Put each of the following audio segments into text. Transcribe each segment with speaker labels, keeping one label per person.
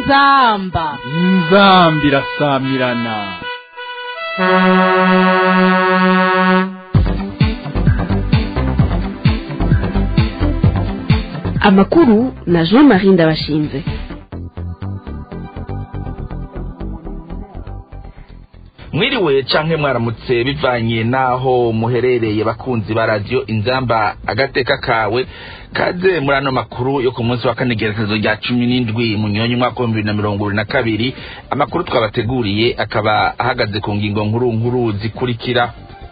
Speaker 1: inzamba
Speaker 2: inzambi irasamirana
Speaker 3: amakuru na jean marie ndabashinze
Speaker 4: mwiriwe canke mwaramutse bivanye naho muherereye bakunzi ba radio inzamba agateka kawe kaze muri ano makuru yo ku munsi wa kane gerekezo rya cumi n'indwi mu nyonyi umwaka w'ibihumbi bibiri na mirongo ibiri na kabiri amakuru twabateguriye akaba ahagaze ku ngingo nkuru nkuru zikurikira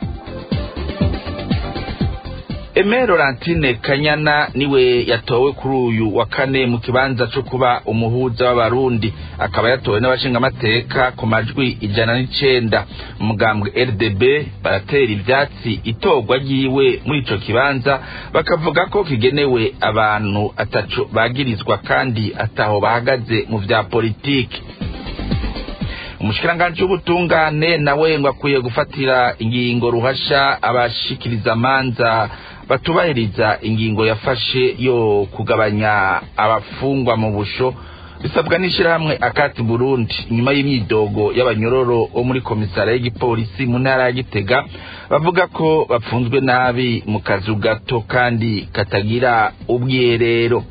Speaker 4: Aime Laurentine Kanyana niwe yatowe kuri uyu wa kane mu kibanza cyo kuba umuhuza w'abarundi akaba yatowe n'abashingamateka ku majwi ijana n'icenda umugambwe RDB baratera ivyatsi itorwa ryiwe muri ico kibanza bakavuga ko kigenewe abantu ataco bagirizwa kandi ataho bahagaze mu vya politiki umushikiranganji w'ubutungane nawe ngo akwiye gufatira ingingo ruhasha abashikiriza amanza batubahiriza ingingo yafashe yo kugabanya abafungwa mu busho bisabwa n'ishyirahamwe akati burundi inyuma y'imyidogo y'abanyororo bo muri komisara y'igipolisi mu ntara ya gitega bavuga ko bapfunzwe nabi mu kazu gato kandi katagira ubwiherero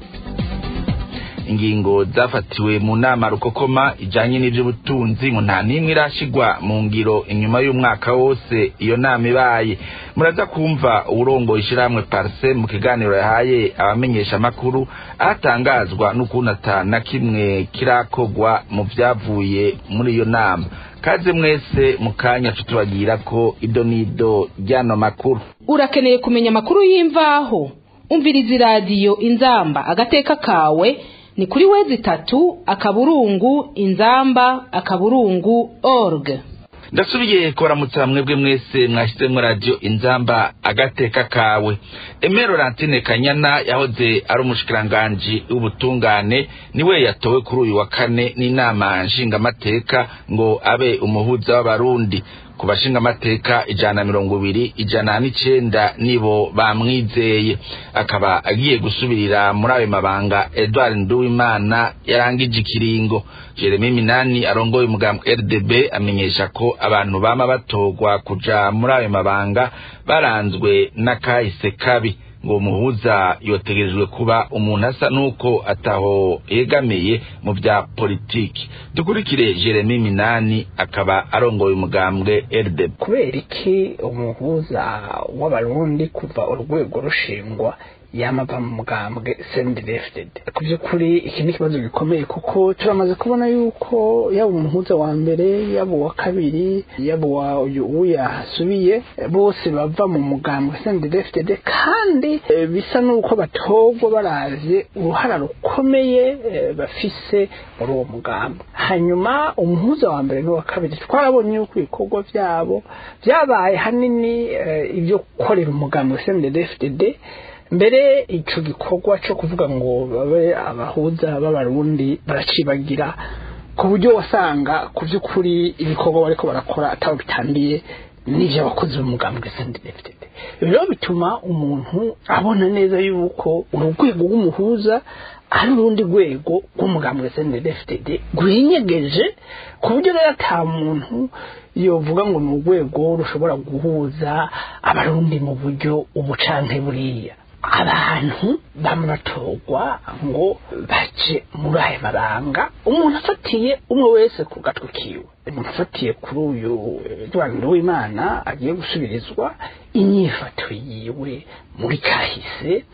Speaker 4: ingingo zafatiwe mu nama rukokoma ijanye n'ivy'ubutunzi ngo nta n'imwe irashigwa mu ngiro inyuma y'umwaka wose iyo nama ibaye muraza kumva uwurongoye ishirahamwe parse mu kiganiro yahaye abamenyesha amakuru ahatangazwa n'ukuntu ata na kimwe kirakogwa mu vyavuye muri iyo nama kaze mwese mu kanya tutubagira ko ido n'ido ry'ano makuru
Speaker 1: urakeneye kumenya amakuru y'imvaho umviriza iradiyo inzamba agateka kawe ni kuri wezi itatu akaburungu inzamba akaburungu org
Speaker 4: ndasubiye kubaramutsa mwebwe mwese mwashyizemo radiyo inzamba agateka kawe Aime Laurentine Kanyana yahoze ari umushikiranganji w'ubutungane niwe yatowe kuri uyu wa kane n'inama nshingamateka ngo abe umuhuza w'abarundi ku bashingamateka ijana na mirongo ibiri ijana n'icenda nibo bamwizeye akaba agiye gusubirira muri ayo mabanga Edward Nduwimana yarangije ikiringo Jeremy Minani arongoye umugambwe RDB amenyesha ko abantu bama batorwa kuja muri ayo mabanga baranzwe n'akahise kabi ngo umuhuza yotegerejwe kuba umuntu asa nuko ataho yegamiye mu vya politiki dukurikire Jeremy Minani akaba arongoye umugambwe RDB
Speaker 5: kubera iki umuhuza w'abarundi kuva urwego rushingwa yamava mu mugambwe sendefted ku by'ukuri iki ni ikibazo gikomeye kuko turamaze kubona yuko yaba umuhuza wa mbere yaba uwa kabiri yaba uwa uyu yasubiye bose bava mu mugambwe sendefted kandi e, bisa n'uko batorwa baravye uruhara rukomeye e, bafise muri uwo mugambwe hanyuma umuhuza wa mbere n'uwa kabiri twarabonye yuko ibikorwa vyabo vyabaye hanini e, ibyo gukorera umugambwe sendefted mbere ico gikorwa cyo kuvuga ngo babe abahuza b'abarundi baracibagira ku buryo wasanga ku by'ukuri ibikorwa bariko barakora atabo bitandiye n'ivyo abakozi b'umugambwe sendefted rero bituma umuntu abona neza yuko urugwego rw'umuhuza ari urundi rwego rw'umugambwe sendefted rwinyegeje ku buryo rero ata muntu yovuga ngo ni urwego rushobora guhuza abarundi mu buryo ubu canke buriya abantu bamuratorwa ngo baje muri aya mabanga umuntu afatiye umwe wese ku gatwe kiwe umuntu afatiye kuri uyu Edward w'Imana agiye gusubirizwa inyifato yiwe muri kahise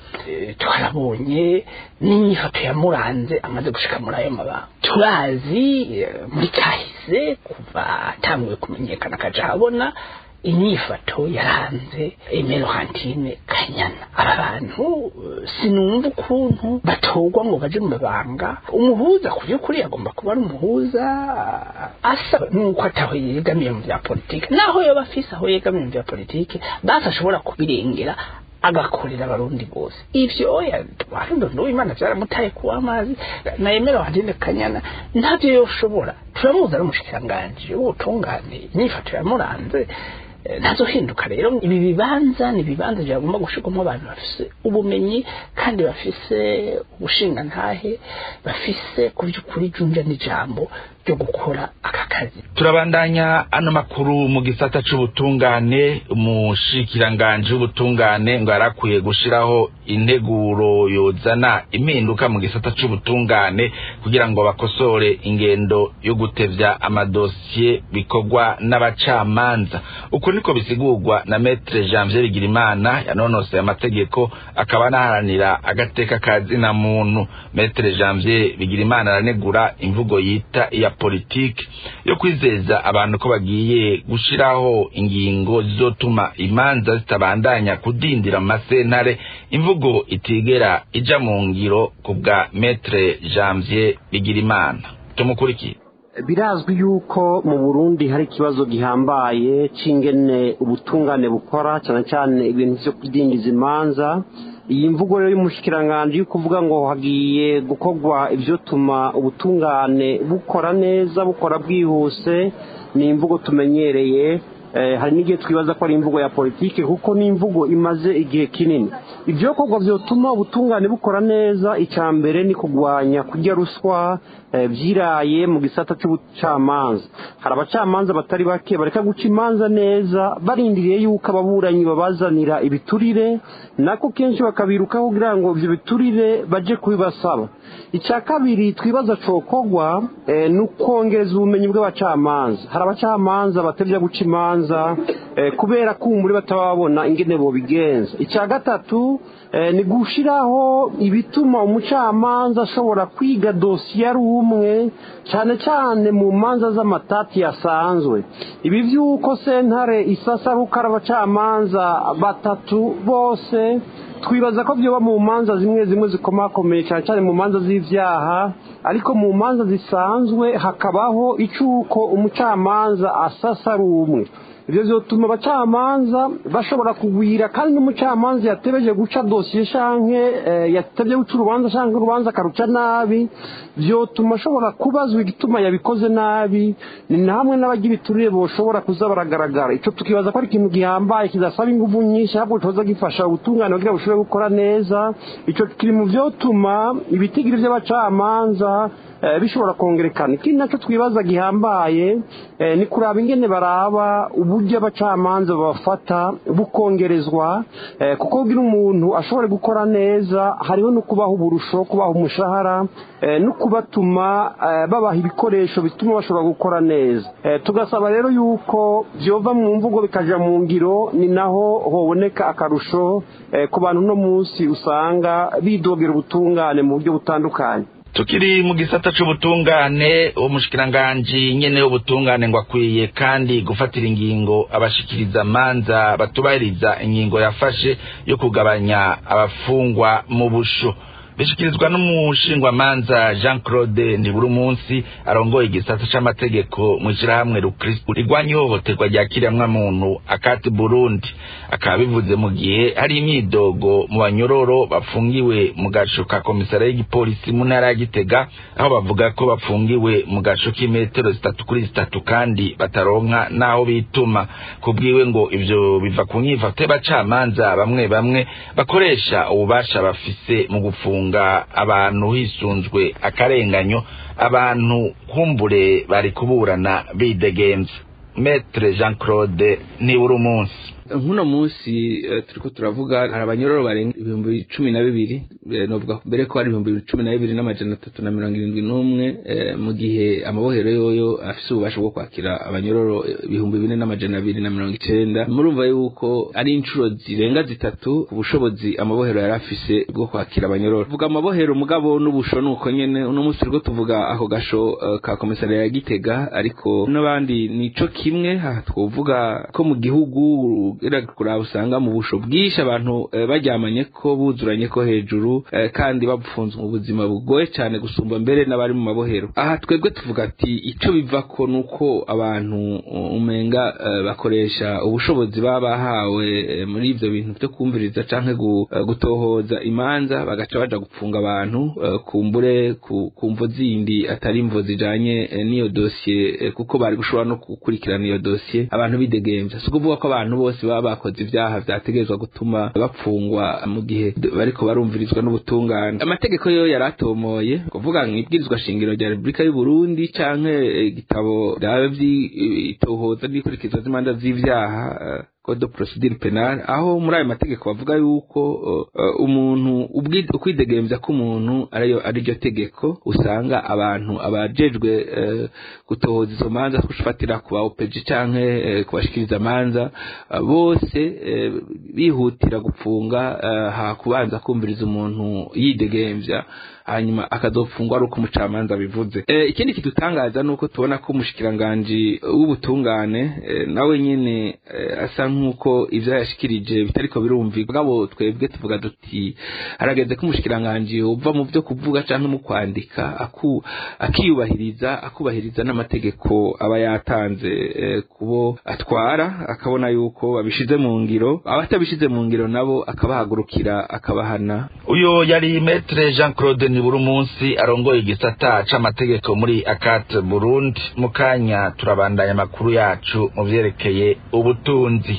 Speaker 5: twarabonye n'inyifato yamuranze amaze gushika muri ayo mabanga turazi muri kahise kuva atanguye kumenyekana akaja habona inyifato yaranze Aime Laurentine Kanyana aba bantu sinumva ukuntu batorwa ngo baje mu mabanga umuhuza ku by'ukuri agomba kuba ari umuhuza asa nuko ataho yegamiye mu bya politiki naho yoba afise aho yegamiye mu bya politiki basi ashobora kubirengera agakorera abarundi bose ivyo warundo n'uwimana vyaramutaye kuwa amazi na Aime Laurentine Kanyana ntavyo yoshobora turamuzi ari umushikiranganji w'ubutungane inyifato yamuranze ntazohinduka rero ibi bibanza ni ibibanza byagomba gushirwamo abantu bafise ubumenyi kandi bafise ubushingantahe bafise ku by'ukuri junja n'ijambo ryo gukora aka kazi
Speaker 4: turabandanya ano makuru mu gisata c'ubutungane umushikiranganji w'ubutungane ngo yarakwiye gushiraho integuro yozana impinduka mu gisata c'ubutungane kugira ngo bakosore ingendo yo gutevya amadosiye bikorwa n'abacamanza uko niko bisigurwa na metre janvier bigirimana yanonosoye amategeko akaba anaharanira agateka ka zina muntu metre janvier bigirimana aranegura imvugo yita iya politiki yo kwizeza abantu ko bagiye gushiraho ingingo zizotuma imanza zitabandanya kudindira mu masentare imvugo itigera ija mu ngiro ku bwa metre janvier bigirimana tumukurikire
Speaker 6: birazwi yuko mu burundi hari ikibazo gihambaye c'ingene ubutungane bukora cyane cyane ibintu vyo kudindiza imanza iyi mvugo rero y'umushikiranganji yo kuvuga ngo hagiye gukorwa ivyotuma ubutungane bukora neza bukora bwihuse ni imvugo tumenyereye hari n'igihe twibaza ko ari imvugo ya politiki kuko ni imvugo imaze igihe kinini ibyokorwa byotuma ubutungane bukora neza icya mbere ni kurwanya kurya ruswa byiraye mu gisata cy'ubucamanza hari abacamanza batari bake bareka guca imanza neza barindiriye yuko ababuranyi babazanira ibiturire nako kenshi bakabirukaho kugira ngo ibyo biturire baje kubibasaba icya kabiri twibaza cokorwa ni ukongereza ubumenyi bw'abacamanza hari abacamanza batevya guca imanza kubera ko umuri bataba babona ingene bobigenza icya gatatu ni gushiraho ibituma umucamanza ashobora kwiga dosiye ari umwe cyane cyane mu manza z'amatati yasanzwe ibi by'uko sentare isasaruka abacamanza batatu bose twibaza ko byoba mu manza zimwe zimwe zikomakomeye cyane cyane mu manza z'ibyaha ariko mu manza zisanzwe hakabaho icy'uko umucamanza asasa ari umwe ibyo byatuma abacamanza bashobora kugwira kandi n'umucamanza yatebeje guca dosiye shanke yatebye guca urubanza shanke urubanza akaruca nabi byotuma ashobora kubazwa igituma yabikoze nabi ni na hamwe n'abagira iturire boshobora kuza baragaragara icyo tukibaza ko ari ikintu gihambaye kidasaba ingufu nyinshi ahubwo kibaza gifasha ubutungane kugira ngo bushobore gukora neza icyo kiri mu byotuma ibitigiri by'abacamanza bishobora kongerekana ikindi nacyo twibaza gihambaye ni kuraba ingene baraba uburyo abacamanza babafata bukongerezwa kuko kugira umuntu ashobore gukora neza hariho no kubaha uburusho kubaha umushahara no kubatuma babaha ibikoresho bituma bashobora gukora neza tugasaba rero yuko byova mu mvugo bikajya mu ngiro ni naho hoboneka akarusho ku bantu uno munsi usanga bidogera ubutungane mu buryo butandukanye
Speaker 4: tukiri mu gisata c'ubutungane umushikiranganji nyene w'ubutungane ngo akwiye kandi gufatira ingingo abashikiriza manza batubahiriza ingingo yafashe yo kugabanya abafungwa mu busho bishikirizwa n'umushingwamanza jean claude ntiburi munsi arongoye igisata c'amategeko mu ishirahamwe rukristu rigwanya ihohoterwa rya kiremwamuntu akati burundi akaba bivuze mu gihe hari imyidogo mu banyororo bafungiwe mu gaco ka komisara y'igipolisi mu ntara ya gitega aho bavuga ko bafungiwe mu gaco k'imetero zitatu kuri zitatu kandi bataronka n'aho bituma kubwiwe ngo ivyo biva ku nyifato y'abacamanza bamwe bamwe bakoresha ububasha bafise mu gufunga abantu hisunzwe akarenganyo abantu kumbure bari kuburana bidegenza metre jean claude nibura umunsi
Speaker 7: nk'uno munsi turiko turavuga hari abanyororo barenga ibihumbi cumi na bibiri novuga mbere ko hari ibihumbi cumi na bibiri n'amajana atatu na mirongo irindwi n'umwe mu gihe amabohero yoyo afise ububasha bwo kwakira abanyororo ibihumbi bine n'amajana abiri na mirongo icenda murumva yuko ari inshuro zirenga zitatu ku bushobozi amabohero yari afise bwo kwakira abanyororo tuvuga amabohero mugabo n'ubusho nuko nyene uno munsi turiko tuvuga ako gasho ka komisariya ya gitega ariko n'abandi nico kimwe aha twovuga ko mu gihugu kuraba usanga mu busho bwinshi abantu eh, baryamanye ko buzuranye ko hejuru eh, kandi bapfunzwe mu buzima bugoye cyane gusumba mbere n'abari mu mabohero aha twebwe tuvuga ati ico biva ko nuko abantu uh, umenga eh, bakoresha ubushobozi baba bahawe eh, muri ivyo bintu vyo kumviriza canke gu- eh, gutohoza imanza bagaca baja gupfunga abantu eh, kumbure ku ku mvo zindi atari imvo zijanye eh, n'iyo dosiye eh, kuko bari gushobora no gukurikirana iyo dosiye abantu bidegemvya si ukuvuga ko abantu bose baba bakoze ivyaha vyategerezwa gutuma bapfungwa mu gihe d- bariko barumvirizwa n'ubutungane amategeko yo yari atomoye kuvuga mw'ibwirizwa shingiro rya repubulika y'u burundi canke eh, igitabo raba vy'itohoza n'ikurikizwa z'imanza z'ivyaha eh, code de procedure penale aho muri ayo mategeko bavuga yuko uh, uh, umuntu ubwi- ukwidegemvya k'umuntu ariyo ariryo tegeko usanga abantu abajejwe uh, gutohoza izo manza kufatira ku ba OPG canke uh, kubashikiriza amanza uh, bose uh, bihutira gupfunga uh, ha kubanza kumviriza umuntu yidegemvya hanyuma akazopfungwa ari uko umucamanza bivuze e, ikindi kidutangaza nuko tubona ko umushikiranganji w'ubutungane e, nawe nyene e, asa nk'uko ivyo yashikirije bitariko birumvikwa gabo twebwe tuvuga duti harageze ko umushikiranganji uva mu vyo kuvuga canke mu kwandika aku, akiyubahiriza akubahiriza n'amategeko aba yatanze e, kubo atwara akabona yuko babishize mu ngiro abatabishize mu ngiro nabo akabahagurukira akabahana
Speaker 4: uyo yari metre jean claude nibura umunsi arongoye igisata c'amategeko muri akat burundi mu kanya turabandanya amakuru yacu mu vyerekeye ubutunzi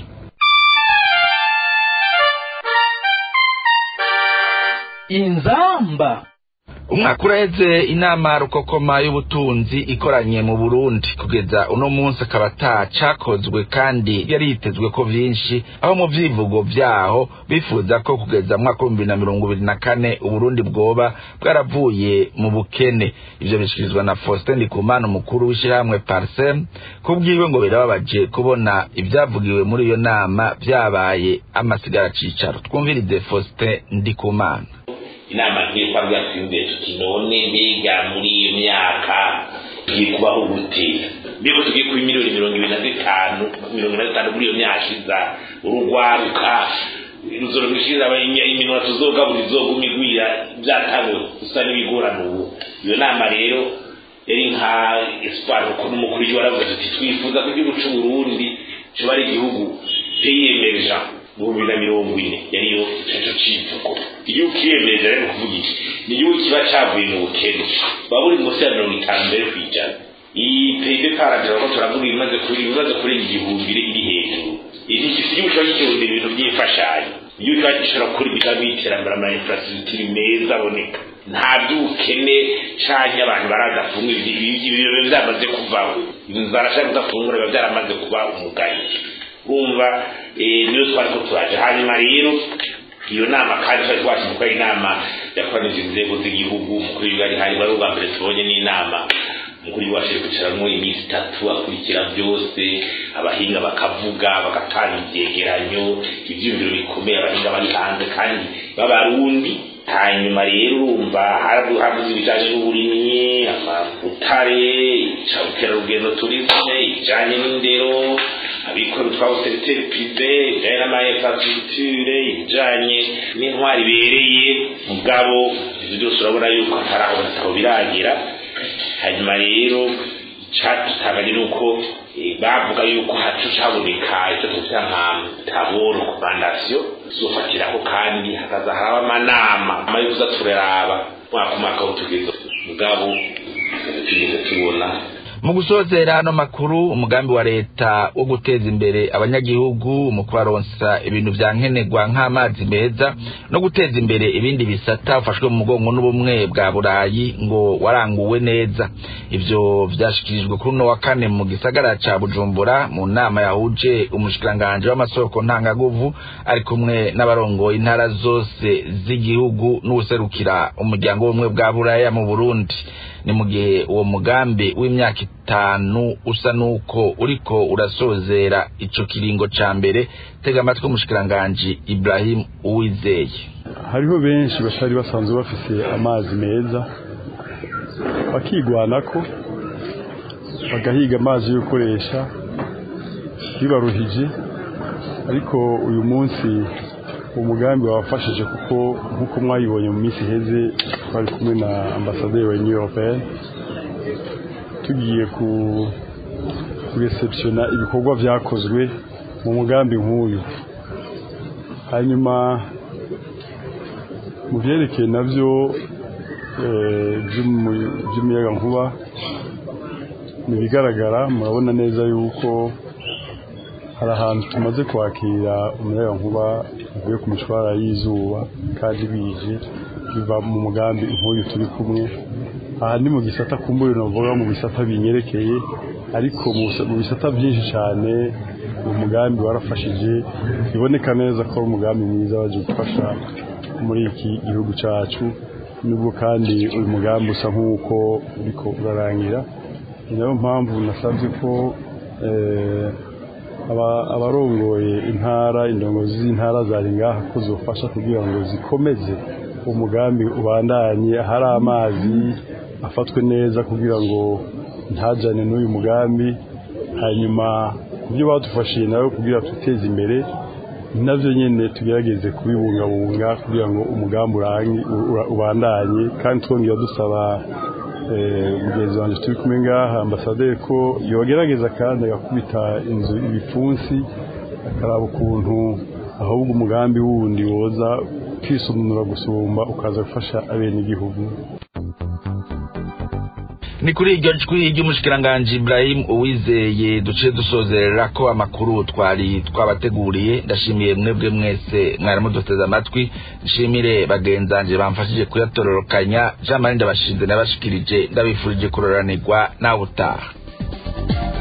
Speaker 2: inzamba
Speaker 4: umwaka uraheze inama rukokoma y'ubutunzi ikoranye mu burundi kugeza uno munsi akaba atacakozwe kandi yari yitezwe ko vyinshi aho mu vyivugo vyaho bifuza ko kugeza mu mwaka w'ibihumbi na mirongo ibiri na kane uburundi bwoba bwaravuye mu bukene ivyo bishikirizwa na faustin ndikumana umukuru w'ishirahamwe parsem kubwiwe ngo birababaje kubona ivyavugiwe muri iyo nama vyabaye amasigara cicaro twumvirize faustin ndikumana
Speaker 8: inama nk'iyo twabwira twiyumviye tuti none mbega muri iyo myaka tugiye kubaho gute mbega tugiye kuba miliyoni mirongo ibiri na zitanu mirongo ine na zitanu muri iyo myaka iza urugwaruka ruzoro rwishiza iminwa tuzogabura izoguma igwira byatangwe gusa n'ibigorana ubu iyo nama rero yari nka espoir kuko n'umukuru w'igihugu aravuga tuti twifuza ko igihugu c'uburundi coba ari igihugu pays emergent mu bihumbi na mirongo ine yariyo ico civugo igihugu kiyemeje rero kuvuga iki ni igihugu kiba cavuye mu bukene baba buri munsi ya mirongo itanu mbere kw'ijana iyi pib paragira ko turavuga ibimaze kuri ibimaze kurenga igihumbi iri hejuru iki igihugu kiba gikihunda ibintu by'imfashanyo igihugu kiba gishobora gukora imigambi y'iterambere ama infrastructure meza aboneka nta by'ubukene canke abantu baradafunga ibyo byamaze kuvaho inzara ashaka kudafungura biba byaramaze kuba umugayo urumva niyo twari ko turaje hanyuma rero iyo nama kandi twari twashimye ko ari inama yakoranije inzego z'igihugu umukuru w'igihugu hari wari ubwa mbere tubonye n'inama umukuru w'igihugu waje kwicaramo iminsi itatu akurikira byose abahinga bakavuga bagatanga ibyegeranyo ibyiyumviro bikomeye abahinga bari hanze kandi b'abarundi hanyuma rero urumva havuze ibijyanye n'uburimyi amabutare ubukerarugendo turizme ibijyanye n'indero abikora utwabo seriteri pive ibijyanye n'amainfrastructure ibijyanye n'intwari ibereye mugabo ibyo byose urabona yuko atari aho batabo biragira hanyuma rero icyadutangaje ni uko bavuga yuko hacu haboneka icyo tuvuga nka taboro komandasiyo tuzofatiraho kandi hakaza haraba amanama ama yo kuza turaraba mwaka umwaka aho tugeze mugabo tugeze tubona
Speaker 4: mu gusozera ano makuru umugambi wa leta wo guteza imbere abanyagihugu mu kubaronsa ibintu vya nkenerwa nk'amazi meza no guteza imbere ibindi bisata ufashwe mu mugongo n'ubumwe bwa burayi ngo waranguwe neza ivyo vyashikirijwe kuri uno wa kane mu gisagara ca bujumbura mu nama yahuje umushikiranganje w'amasoko ntangaguvu ari kumwe n'abarongoye intara zose z'igihugu n'uwuserukira umuryango w'ubumwe bwa buraya mu burundi ni mu gihe uwo mugambi w'imyaka itanu usa n'uko uriko urasozera ico kiringo ca mbere tega amatwi umushikiranganji ibrahim uwizeye
Speaker 9: hariho benshi batari basanzwe bafise amazi meza bakigwanako bagahiga amazi yo gukoresha bibaruhije ariko uyu munsi umugambi wafashije kuko nk'uko mwayibonye mu minsi iheze twari kumwe na ambasaderi wa union européenne tugiye ku kureceptiona ibikorwa vyakozwe mu mugambi nk'uyu hanyuma mu vyerekeye navyo by'umuyaga nkuba ni ibigaragara murabona neza yuko hari ahantu tumaze kwakira umuyaga nkuba uvuye ku mishwara y'izuba kandi bije biva mu mugambi nk'uyu turi kumwe aha ni mu gisata kumbure navuga mu bisata binyerekeye ariko mu bisata byinshi cyane uyu mugambi warafashije biboneka neza ko ari umugambi mwiza waje gufasha muri iki gihugu cyacu nubwo kandi uyu mugambi usa nk'uko uriko urarangira ni nayo mpamvu nasabye ko abarongoye intara indongozi z'intara zari ngaha ko zofasha kugira ngo zikomeze umugambi ubandanye ahari amazi afatwe neza kugira ngo ntajyane n'uyu mugambi hanyuma ku byo badufashije nawe kugira tuteze imbere nabyo nyine tugerageze kubibungabunga kugira ngo umugambi ubandanye kandi twongera dusaba mugenzi wanjye turi kumwe ngaha ambasaderi ko yogerageza kandi agakubita inzu ibipfunsi akaraba ukuntu ahubwo umugambi wundi woza kwisumura gusumba ukaza gufasha abenegihugu
Speaker 4: ni kuri iryo jwi ry'umushikiranganji Ibrahim uwizeye duce dusozerera ko amakuru twari twabateguriye ndashimiye mwebwe mwese mwari muduteze amatwi nshimire bagenzanje bamfashije kuyatororokanya Jean Marie ndabashinze nabashikirije ndabifurije kuroranirwa nawe utaha